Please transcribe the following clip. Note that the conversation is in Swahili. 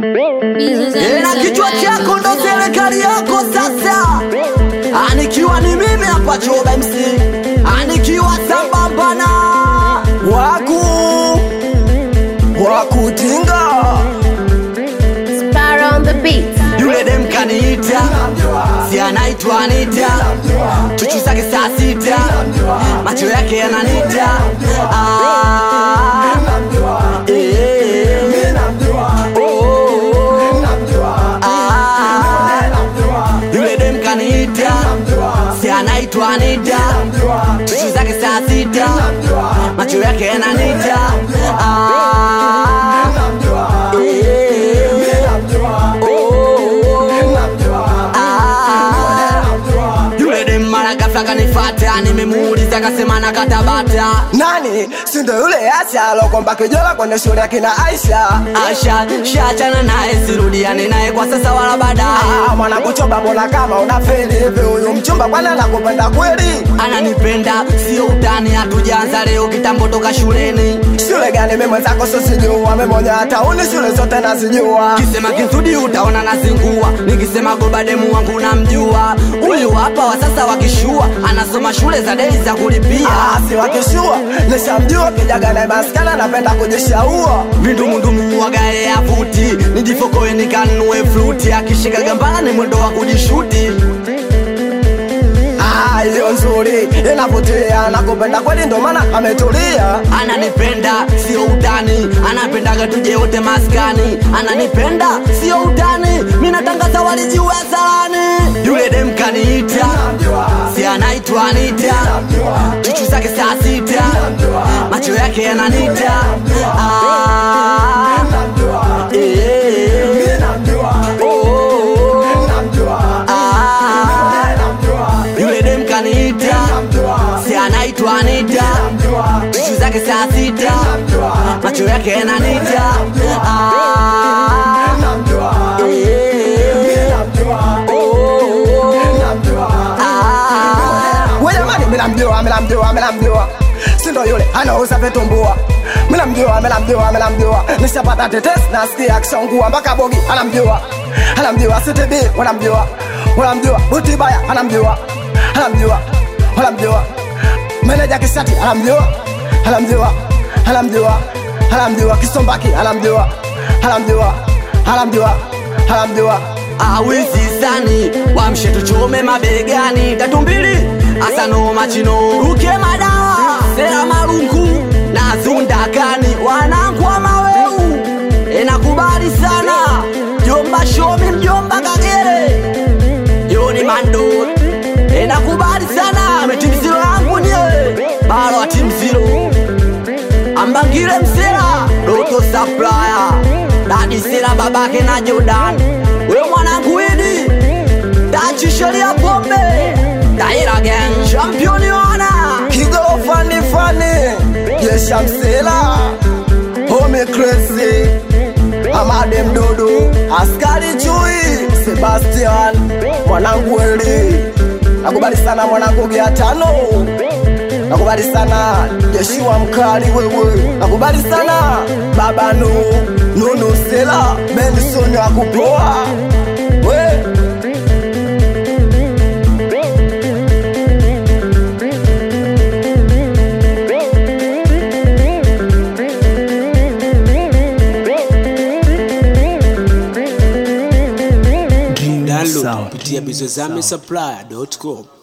na kichwa chako ndo serikali yako sasa. Anikiwa ni mimi hapa Choba MC, anikiwa sambamba na waku wakutinga Sparrow on the beat. yule dem kaniita, si anaitwa Anita, chuchu zake saa sita, macho yake yananita ah, eh, oh, ah, yule dem kaniita, si anaitwa Anita, chuchu zake saa sita, macho yake yananita ah, eh, yule dem mara ghafla kanifata, nimemuuliza akasema nakatabata. nani sindo yule Asha alokomba kijola kwenye shule ya kina Aisha Asha shachana naye, sirudiane naye kwa sasa wala baadaye. Ah, mwana kuchoba mbona kama unafeli hivi huyu mchumba kwani anakupenda kweli Ananipenda sio utani, hatujaanza leo, kitambo toka shuleni. shule gani mimi mwenzako sosijua memoja hata uni shule zote nazijua Kisema kizudi utaona nazingua, nikisema goba demu wangu namjua. Huyu hapa wa sasa wakishua, anasoma shule za dei za kulipia. Ah, si wakishua nishamjua kijaga naye maskana napenda kujishaua vindumundumu wagae avuti nijifokoe nikanue fluti akishika gambala ni mwendo wa kujishuti Ah, hiyo nzuri inavutia nakupenda kweli ndo maana ametulia ananipenda sio utani anapendaga tuje wote maskani ananipenda sio utani minatangaza walijiwe salani yule dem kaniita si anaitwa anita chuchu zake saa sita macho yake yananita ah, eh, oh, ah, yule dem kaniita si anaitwa Anita, chuchu zake saa sita, macho yake yananita ah, eh, oh, ah. we jamani minamjua minamjua minamjua sindo yule anauza vitumbua minamjua minamjua minamjua nishapata tetesi nasikia akishangua mpaka bogi anamjua anamjua ctb wanamjua wanamjua butibaya anamjua anamjua wanamjua meneja kishati anamjua anamjua anamjua anamjua kisombaki anamjua anamjua anamjua anamjua awizi sani wamshe tuchome mabegani tatu mbili asano machino ruke madawa sera marungu na zundakani wanangwa maweu enakubali sana jomba shomi mjomba kagere yoni mando enakubali sana metimziro yangu nie balo atimziro ambangile msera doto saplaya dadisera babake na jordan we mwanangu idi tachisheria pombe taira gang championi wana Kigo fani fani Yesha msela Home crazy Amade mdodo Askari chui Sebastian Mwanangu Eli Nakubali sana mwanangu gia tano Nakubali sana Yeshua mkali wewe Nakubali sana Baba nu Nunu sela Benson wa kupoa We Download kupitia bizozame supply.com.